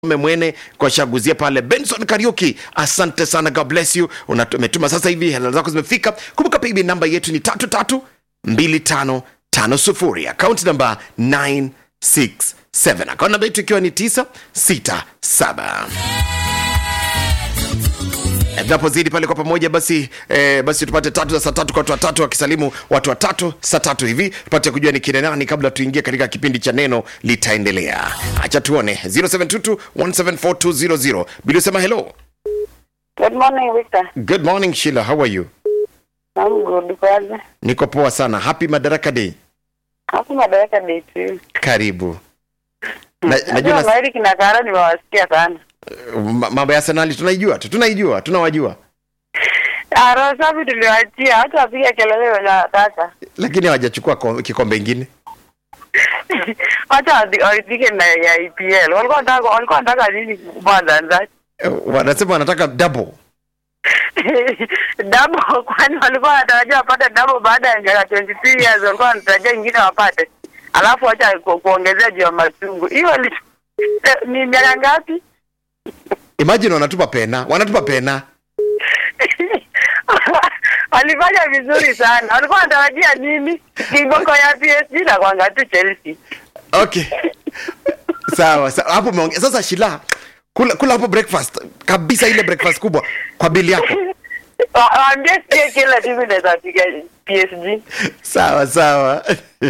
Mwene kwa shaguzia pale Benson Kariuki, asante sana, God bless you. Una- Umetuma sasa hivi hela zako zimefika. Kumbuka paybill namba yetu ni tatu tatu mbili tano tano sufuri, akaunti namba 967 akaunti namba yetu ikiwa ni 967 Eh, tunapozidi pale kwa pamoja basi eh, basi tupate tatu za saa tatu kwa watu watatu wakisalimu watu watatu saa tatu hivi tupate kujua ni kina nani kabla tuingie katika kipindi cha neno litaendelea acha tuone 0722 174 bila sema hello Good morning, Victor. good morning Sheila how are you I'm good. Kwaje? niko poa sana happy madaraka day Hapo madaraka day tu. karibu na, Najua najua na, Maeri kina Kara nimewasikia sana. ma- mambo ya Arsenal tunaijua tu tunaijua tunawajua Ah, Roho safi tuliwachia hata wapiga kelele wanataka. lakini hawajachukua ko- kikombe ingine Wacha wadi- waridhike na ya EPL. Walikuwa wanataka walikuwa wanataka nini kwanza nza? Eh, wanasema wanataka double Double kwani walikuwa wanatarajia wapate double baada ya miaka 23 years walikuwa wanatarajia ingine wapate. Alafu wacha ku, kuongezea juu ya machungu. Hiyo li- eh, ni miaka ngapi? imagine wanatupa pena wanatupa pena walifanya vizuri sana. Walikuwa wanatarajia nini? Kiboko ya PSG na kwanga tu Chelsea. okay sawa sawa hapo umeongea sasa shila kula kula hapo breakfast kabisa ile breakfast kubwa kwa bili yako Wa- Waambie sie kila timu inaweza piga PSG. sawa sawa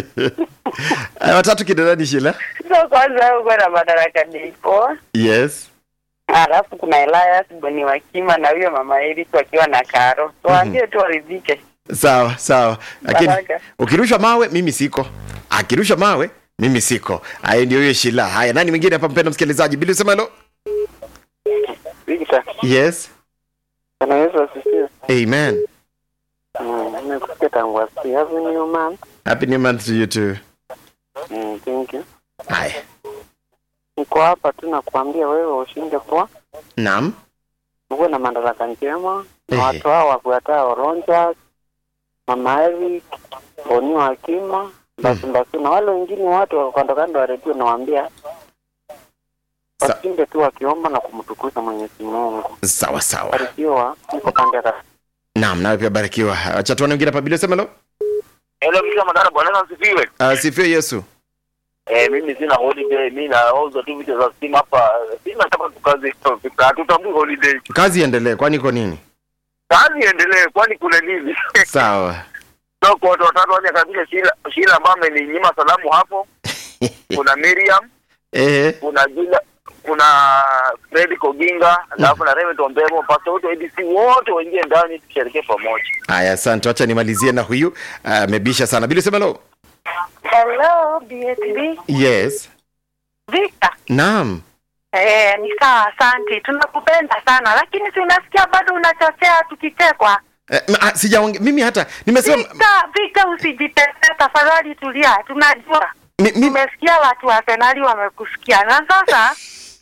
Aya, watatu kidadani shila So kwanza uko na madaraka nipo. yes Alafu kuna Elias Boni Wakima na huyo mama Eric wakiwa na Karo. So waambie tu waridhike. sawa sawa lakini Baraka. ukirusha mawe mimi siko akirusha mawe mimi siko haya ndio hiyo shila haya nani mwingine hapa mpenda msikilizaji bili usema helo Victor, yes Bwana Yesu asifiwe. amen Mm, Nimekusikia tangu asubuhi. Happy new month. happy new month to you too Mm, thank you. haya Niko hapa tu na kuambia wewe ushinde poa, naam uwe na madaraka njema na Ehe. watu hao wafuatao Ronja, Mama Eric, Boni Wakima, basi basi na wale wengine watu wa kando kando wa redio nawaambia Sa- washinde tu wakiomba na kumtukuza Mwenyezi Mungu. sawa sawa Barikiwa, niko pande ya naam nawe pia barikiwa acha tuone mwingine hapa bili usema helo Hello, Mika Madara, Bwana Yesu asifiwe. asifiwe yesu Eh, mimi sina holiday, mimi nauza tu vitu za simu hapa. Sina kama tukazi, hatutambui holiday. kazi iendelee kwani iko nini Kazi iendelee, kwani kuna nini? sawa so kwa watu watatu wanya kabisa, Shila Shila ambaye ameninyima salamu hapo. Kuna Miriam, ehe kuna Jula, kuna Fred Koginga, alafu na Raymond Ombemo, pastor wote wa ADC wote waingie ndani tusherekee pamoja. haya asante wacha nimalizie na huyu amebisha sana bili usema helo Hello, BSB. yes Victor. naam Eh, ni sawa, asante. Tunakupenda sana, lakini si unasikia bado unachochea tukichekwa. Eh, m- ah, sijaonge mimi hata nimesema Victor, Victor usijitete tafadhali, tulia. Tunajua. mi, mi, Nimesikia watu wa Arsenali wamekusikia. Na sasa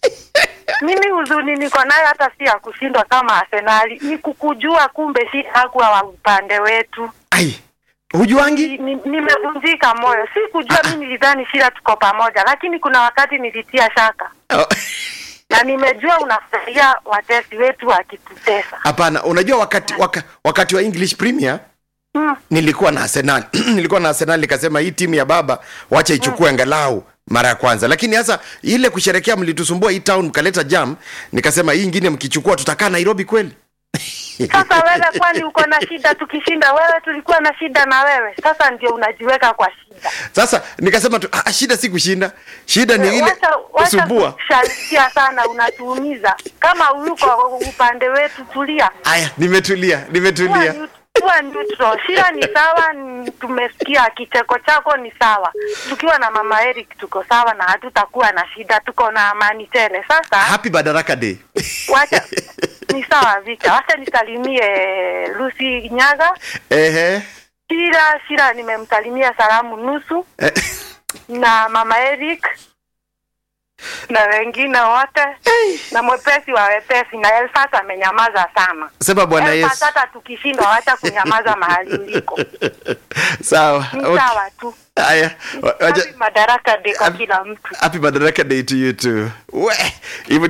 mimi huzuni niko nayo hata si ya kushindwa kama Arsenali, ni kukujua kumbe si hakuwa wa upande wetu. ai hujuangi Ni- ni- Nimevunjika moyo, si kujua. Mimi nilidhani shida tuko pamoja, lakini kuna wakati nilitia shaka Oh, na nimejua unafurahia watesi wetu wakitutesa. hapana unajua wakati waka, wakati wa english premier Mm. nilikuwa na arsenal nilikuwa na arsenal nikasema hii timu ya baba wacha ichukue angalau mara ya kwanza lakini sasa ile kusherekea mlitusumbua hii town mkaleta jam nikasema hii ingine mkichukua tutakaa nairobi kweli Sasa wewe, kwani uko na shida? Tukishinda wewe, tulikuwa na shida na wewe, sasa ndio unajiweka kwa shida. sasa nikasema tu, ah, shida si kushinda shida ni ile Wacha wacha kusumbua kushabikia sana, unatuumiza. Kama uyuko upande wetu, tulia, aya nimetulia kuwa nimetulia neut- kuwa neutral. Shida ni sawa, n- tumesikia kicheko chako ni sawa. Tukiwa na mama Eric tuko sawa na hatutakuwa na shida, tuko na amani tele. Sasa happy badaraka day wacha ni sawa, Vita, wacha nisalimie Lucy Nyaga ehe Shira Shira, nimemsalimia salamu nusu Eh, na mama Eric na wengine wote na mwepesi wa wepesi na Elfas amenyamaza sana. sema bwana Elfas yesu hata tukishindwa wacha kunyamaza mahali uliko. sawa Ni okay. sawa tu. haya wa- wacha- Happy Madaraka Day kwa kila mtu. happy madaraka day to you too we hivyo